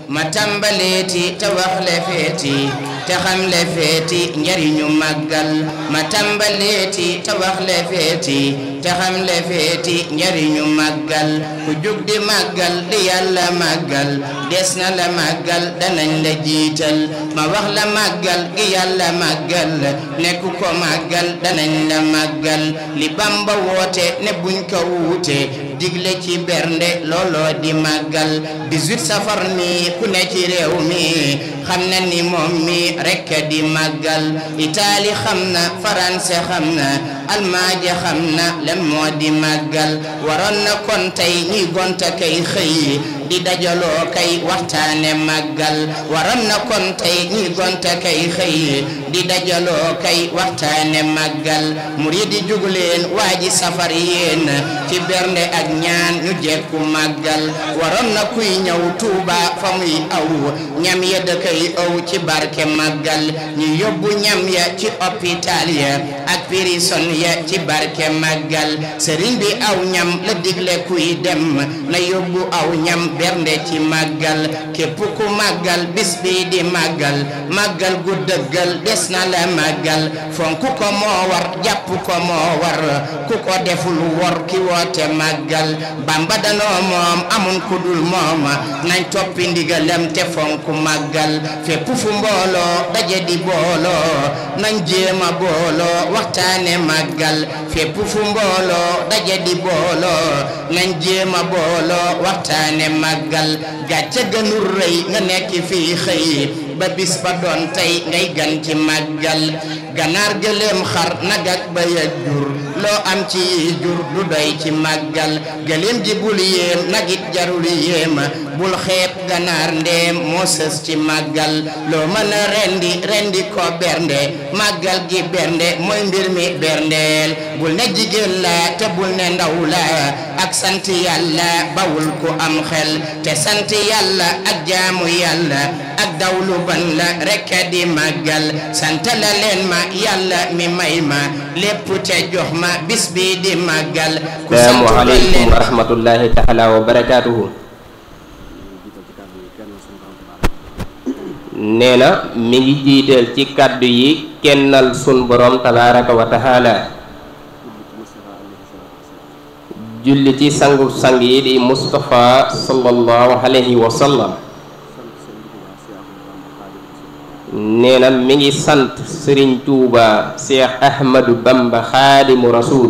ma tàmbaleeti te wax le feeti te xam le feeti njariñu màggal ma tàmbaleeti te wax le feeti te xam le feeti njariñu màggal ku jug di màggal di yàlla màggal des na la màggal danañ la jiital ma wax la màggal gi yàlla màggal nekk ko màggal danañ la màggal li Bamba woote ne buñ ko wuute digle ci bernde looloo di màggal 18 safar mi ku ne ci réew mi xam na ni moom mi rekk di màggal Itaali xam na France xam na Almaaña xam na lan moo di màggal waroon na kon tey ñuy gonta kay xëy di dajaloo kay waxtaane màggal waroon na kon tey ñuy gonta kay xëy di dajaloo kay waxtaane màggal murid di jug leen waa ji safar yéen ci bernde ak ñaan ñu jekku màggal waroon na kuy ñëw Tuuba fa muy aw ñam ya da koy aw ci barke màggal ñu yóbbu ñam ya ci hôpital ya ak prison ya ci barke màggal sëriñ bi aw ñam la digle kuy dem na yóbbu aw ñam bernde ci màggal képp ku màggal bis bi di màggal màggal gu dëggal des na la màggal fonk ko moo war jàpp ko moo war ku ko deful wor ki woote màggal bamba danoo moom amun ku dul moom nañ toppi ndigalam te fonk màggal fépp fu mbooloo daje di booloo nañ jéema booloo waxtaane màggal fépp fu mbooloo daje di booloo nañ jéema booloo waxtaane màggal gàcce gënul rëy nga nekk fii xëy ba bis ba doon tey ngay gan ci màggal ganaar gëléem xar nag ak ba ya jur loo am ci yi jur du doy ci màggal gëléem ji bul yéem nagit jarul yéem bul xeeb ganaar ndeem moo sës ci màggal loo mën a rendi rendi ko bernde màggal gi bernde mooy mbir mi berndeel bul ne jigéen la te bul ne ndaw la ak sant yàlla bawul ku am xel te sant yàlla ak jaamu yàlla ak dawlu ban la rekk di màggal sant la leen ma yàlla mi may ma lépp te jox ma bis bi di màggal ku sant salaamu ba aleykum leen wa rahmatullahi taala wa barakaatuhu nee na mi ngi jiital ci kàddu yi kennal sun borom tabaraka wa taala julli ci sangu sang yi di Mustafa sallallahu alayhi wa sallam nee na mi ngi sant Sëriñ Tuuba Cheikh Ahmadu Bamba xaadimu rasul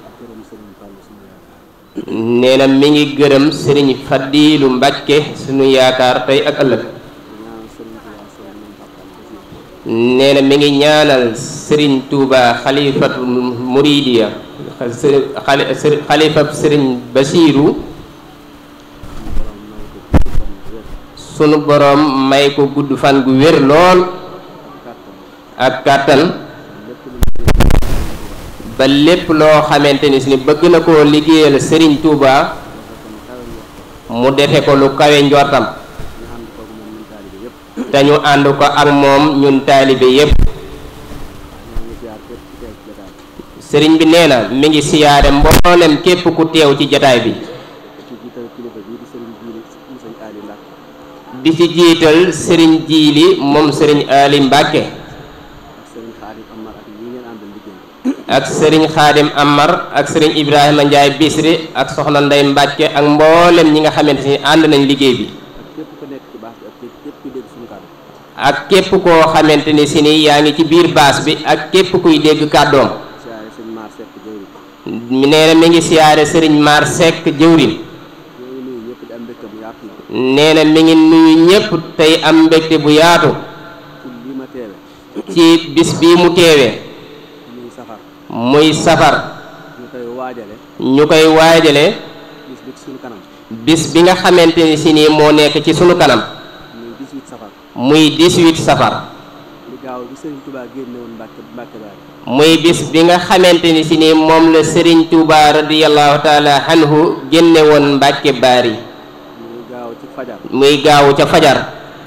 nee na mi ngi gërëm Sëriñ Fadiilu Mbàkke sunu yaakaar tey ak ëllëg nee na mi ngi ñaanal Sëriñ Tuuba xalifatul muridiya xalifab Sëriñ Basiiru sunu boroom may ko gudd fan gu wér lool ak kàttan ba lépp loo xamante ni si ni bëgg na koo liggéeyal Sëriñ Tuuba mu defe ko lu kawe njortam te ñu ànd ko ak moom ñun taalibe yépp sëriñ bi nee na mi ngi siyaare mboolem képp ku teew ci jataay bi di ci jiital sëriñ jiili moom sëriñ Ali Mbàkke ak sëriñ xaadim Amar ak sëriñ Ibrahima Njaay Bisri ak soxna Ndey Mbàkke ak mboolem ñi nga xamante ni ànd nañ liggéey bi ak képp koo xamante ni si ni yaa ngi ci biir baas bi ak képp kuy dégg kàddoom nee na mi ngi siyaare sëriñ Maar Seck jëwrin nee na mi ngi nuyu ñépp tey am mbégte bu yaatu ci bis bii mu teewee muy safar ñu koy waajale bis bi nga xamante ni si nii moo nekk ci sunu kanam muy 18 safar muy bis bi nga xamante ni si nii moom la Sëriñ Tuuba radiyallahu taala anhu génne woon Mbàkke Baari muy gaaw ca fajar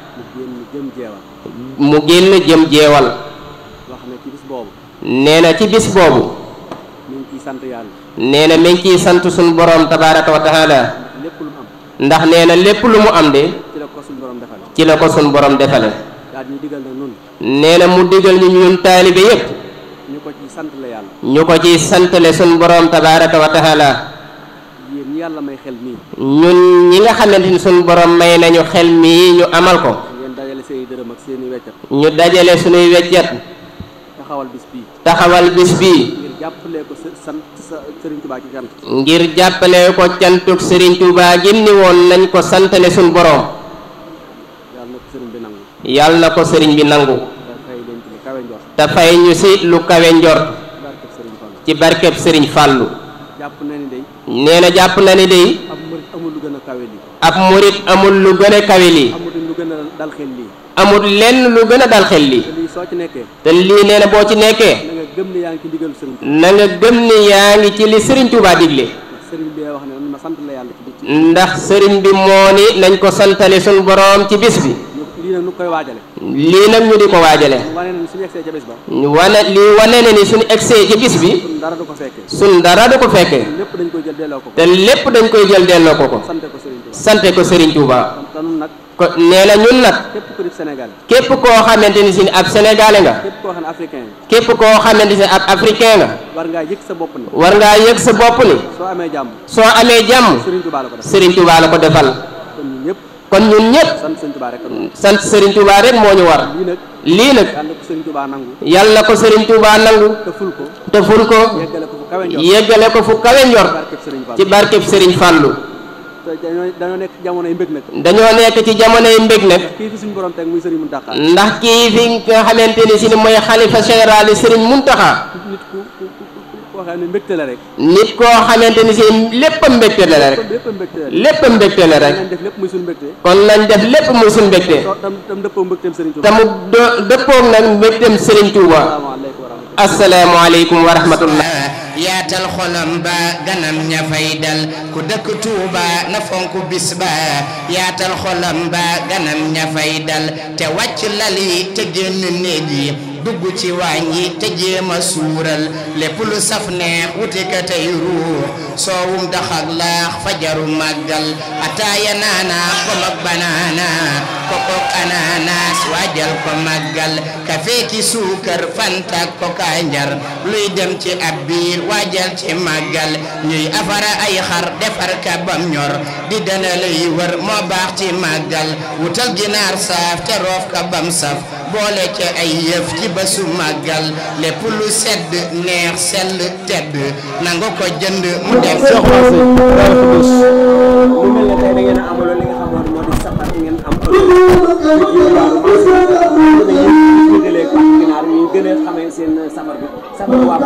mu génn jëm jeewal nee na ci bis boobu nee na mi ngi ciy sant suñu borom tabaraka wa taala ndax nee na lépp lu mu am de suñu borom defale ci la ko sun borom defale daal ñu digal nag nun nee na mu digal ñu ñun taalibe yépp ñu ko ci sant la yàlla ñu ko ci santale sun borom tabaraka wa taala yéen ñi yàlla may xel mii ñun ñi nga xamante ni sun borom may nañu xel mii ñu amal ko ngeen dajale seeni dërëm ak seeni weccat ñu dajale sunuy weccet taxawal bis bii taxawal bis bii ngir jàppale ko sa sant sa Sëriñ Tuubaa ci cant ngir jàppale ko cantuk Serigne Touba gim ni woon nañ ko santale sun borom yàlla na ko sëriñ bi nangu yàlla na ko sëriñ bi nangu dafay leen ci lu kawe njort te fay ñu si lu kawe njort barkeb sëriñ Fallu ci barkeb Serigne Fallou jàpp na ni day nee na jàpp na ni day ab murit amul lu gën a kawe lii ab murit amul lu gën a kawe lii amul lu gën a dal xel lii amul lenn lu gën a dal xel lii te lii soo ci nekkee te lii nee na boo ci nekkee na nga gëm ni yaa ngi ci ndigalu sëriñ Tuubaa na nga gëm ni yaa ngi ci li Serigne Touba digle sëriñ bi wax ne ma sant la yàlla ci bis ci ndax Serigne bi moo ni nañ ko santale sun borom ci bis bi ñu lii nag nu koy waajale lii nag ñu di ko waajale mu wane ni suñu egsee ca bés ba wane lii wane na ni suñu egsee ci bis bi suñ dara du ko fekkee sun dara du ko fekkee lépp dañ koy jël delloo ko ko te lépp dañ koy jël delloo ko ko sante ko sëriñ Tuubaa sante ko Serigne Touba te nun nag ko nee na ñun nag képp ku di Sénégal képp koo xamante ni si ni ab sénégalais nga képp koo xam ne africain yi képp koo xamante ni ab africain nga war ngaa yëg sa bopp ni war ngaa yëg sa bopp ni soo amee jàmm soo amee jàmm sëriñ Tuubaa la ko def Serigne Touba la ko defal kon ñun ñëpp kon ñun ñëpp sant sëriñ Tuubaa rek a doon sant Serigne Touba rek moo ñu war lii nag lii nag yàlla ko sëriñ Tuubaa nangu yàlla na ko Serigne Touba nangu te ful ko te ful ko yeggale ko fu kawe njort yeggale ko fu kawe njort barkeb sëriñ Fall ci barkeb Serigne Fallou te dañoo dañoo nekk jamonoy mbég nag dañoo nekk ci jamonoy mbég nag kii fi suñu borom teg muy sëriñ Muntaxa ndax kii fi nga xamante ni si ni mooy xalifa général Serigne Mountakha nit ku ku ku ku koo xam ne mbégte la rek nit koo xamante ni si lépp a mbégte la rek kon lépp mbégte la lépp a mbégte la rek nañ def lépp muy suñu mbégte kon nañ def lépp muy suñ mbégte soo tam tam dëppoo mbégteem sëriñ te Tuubaa mu do- dëppoog nag mbégteem Serigne Touba asalaamaaleykum wa rahmatulah asalaamaaleykum wa rahmatullah yaatal xolam ba ganam ña fay dal ku dëkk Tuuba na fonk bis ba yaatal xolam ba ganam ña fay dal te wàcc lali te génn néeg yi dugg ci waañ yi te jéem a suural lépp lu saf neex wuti ka tey ruux soowum daxak laax fajaru màggal ataaya naana pom ak banaana kokok ananas waajal ko màggal kafe ki suukar fanta koka njar luy dem ci ab biir waajal ci màggal ñuy afara ay xar defar ka bam ñor di dana lay wër moo baax ci màggal wutal ginaar saaf te roof ka bam saf boole ca ay yëf ci bésu màggal lépp lu sedd neex sell tedd nangu ko jënd mu def mu mel ne tey da ngeen a amaloon li nga xamoon moo di safar ngeen am ëllëg ci ginaar ñu gën a xamee seen safar bi safar waa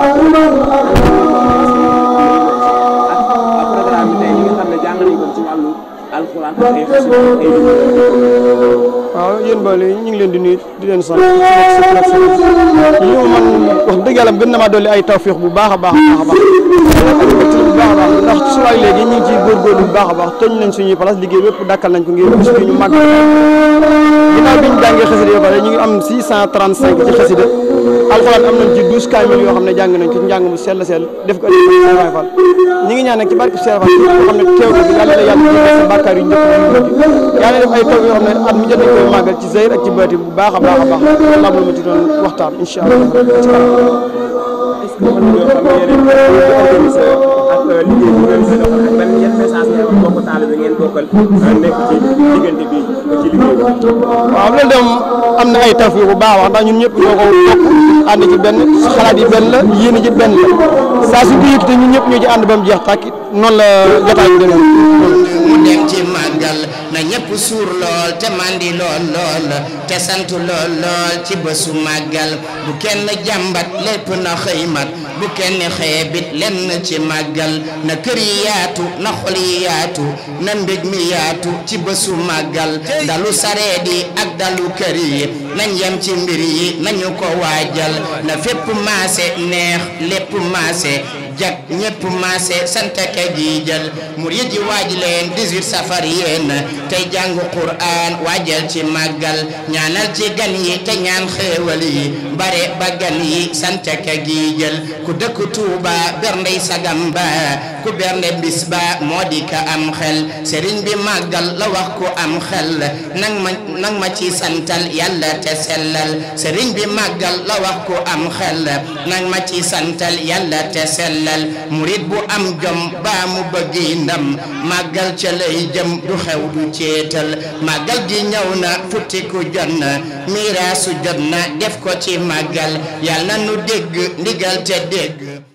ak programme bi tey li nga xam ne jàng nañ ko ci wàllu alxuraan ak ay xasida ay waaw yéen ba léegi ñu ngi leen di nuyu di leen sant ci nekk sa place ñu man wax dëgg yàlla gën na maa dolli ay tawfiix bu baax a baax a baax a baax bu baax a baax ndax ci suwaay léegi ñu ngi ciy góorgóorlu bu baax a baax tëj nañ suñuy place liggéey bépp dakkal nañ ko ngir bis bi ñu màgg ginnaaw bi ñu jàngee xasida yoo pare ñu ngi am 635 ci xasida alxuraan am nañ ci 12 kaamil yoo xam ne jàng nañ ko ci njàng mu sell sell def ko ëllëg Serigne Fall ñi ngi ñaan nag ci barke Serigne Fall képp koo xam ne teew na fi yàlla la yàlla jéggal sa bàkkaar yu njëkk yu mujj yàlla def ay taw yoo xam ne at mu jot nañ koy màggal ci zahir ak ci baati bu baax a baax a baax lam lu ma ci doon waxtaan incha allah ci kanam est-ce que mën nañoo xam yeneen di organiser ak liggéey bu ngeen doon ak ban yan message ngeen wax mbokk taalibe ngeen bokkal nekk ci diggante bi ci liggéey bi. waaw loolu dem am na ay tawfiix bu baax a wax ndax ñun ñëpp ñoo ko bokk ànd ci benn xalaat yi benn la yéen ji benn la saa su ko yëkkatee ñun ñëpp ñoo ci ànd ba mu jeex tàkk noonu la jotaay bi demee mu dem ci màggal na ñëpp suur lool te mandi lool lool te sant lool lool ci bésu màggal bu kenn jàmbat lépp na xëy mat bu kenn xeebit lenn ci màggal na kër yi yaatu na xol yi yaatu na mbég mi yaatu ci bésu màggal dalu sareet yi ak dalu kër yi nañ yem ci mbir yi nañu ko waajal na fépp maase neex lépp maase jag ñépp maase sant ka gi jël murid yi waaj leen 18 safar yéen tey jàngu Qur'an waajal ci màggal ñaanal ci gan yi te ñaan xéewal yi bare ba gan yi sant ka gi jël ku dëkk Tuuba berndey sagam ba ku bernde bis ba moo di ka am xel sëriñ bi màggal la wax ku am xel nang ma nang ma ci santal yàlla te sellal sëriñ bi màggal la wax ku am xel nang ma ci santal yàlla te sellal murit bu am jom baa mu bëggi ndam màggal ca lay jëm du xew du ceetal màggal gi ñëw na futtiku jot na miraasu jot na def ko ci màggal yàlla na nu dégg ndigal te dégg